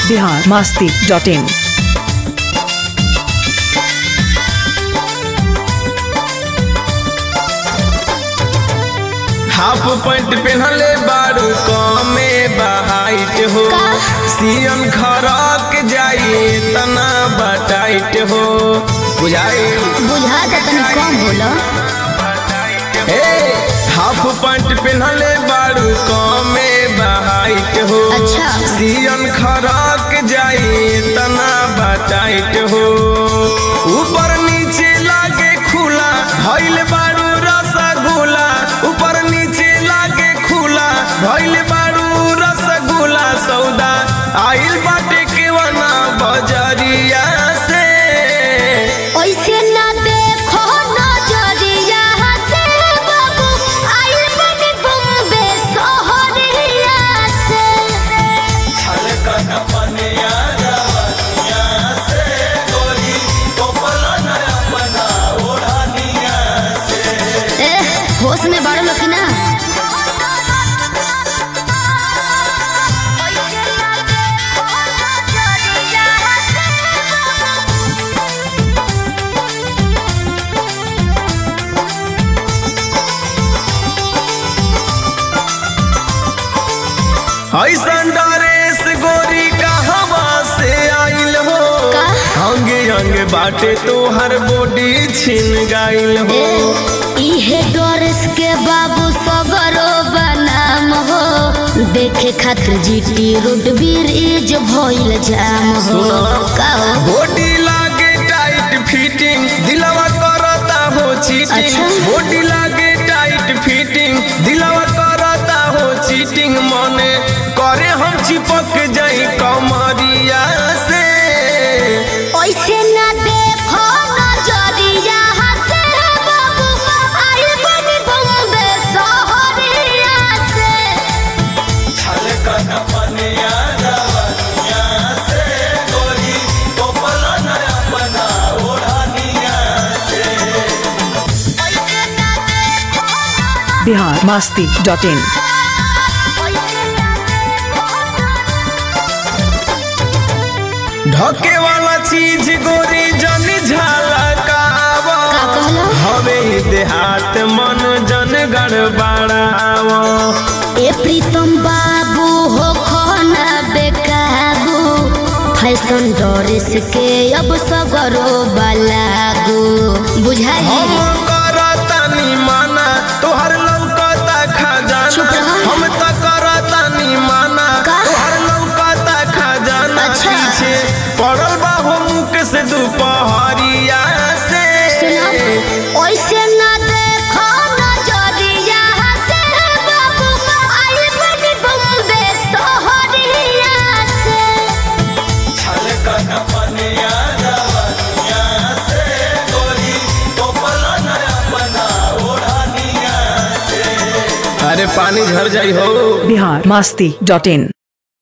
Bihar Masti dot in half pant पहनले बारू कमे बाइट हो सियन खरक जाई तना बटाइट हो बुझाई बुझा दे तनी कम बोलो ए हाफ पैंट पहनले बारू कमे बाइट हो अच्छा। सियन खरक जाई तना बटाइट हो ऊपर नीचे लागे खुला भइल बारू रसगुल्ला ऊपर नीचे लागे खुला भइल बारू रसगुल्ला सौदा आइल बाटे केवना बजरिया से ऐसे ना देखो नजरिया से बाबू आइल बनी बॉम्बे शहरिया से ए होश में बाड़ो लोग की ना ऐसन डरेस गोरी कहवा से आइल हो का? अंगे अंग बाटे तोहर बॉडी छिन गाइल हो ए, इहे डोरस के बाबू सगरो बनाम हो देखे खातिर जीटी रोड ब्रिज भइल जाम हो सुना। का हो बॉडी लागे टाइट फिटिंग दिलवा करता हो चीटिंग अच्छा। बॉडी लागे टाइट फिटिंग दिलवा करता हो चीटिंग मने करे हम चिपक जाई कमरिया से ऐसे ना देखो नजरिया से बाबू आइल बनी बॉम्बे शहरिया से बिहार मास्ती डॉट इन ढके वाला चीज गोरी जनी झलकावा का कहला? हवे ई देहात मन जन गड़बड़ावा ए प्रीतम बाबू हो खाना बेकाबू फैशन ड्रेस के अब सगरो बलागू बुझाई हम करतानी माना तोहर लौकता खजाना चुप रह। हम त करतानी माना का? तोहर लौकता खजाना अच्छा। पीछे पड़ल बा हो मुख से दुपहरिया से सुनो ऐसे ना देखो नजरिया से बाबू आई बनी बॉम्बे शहरिया से अरे पानी झर जाई हो बिहार मास्ती डॉट इन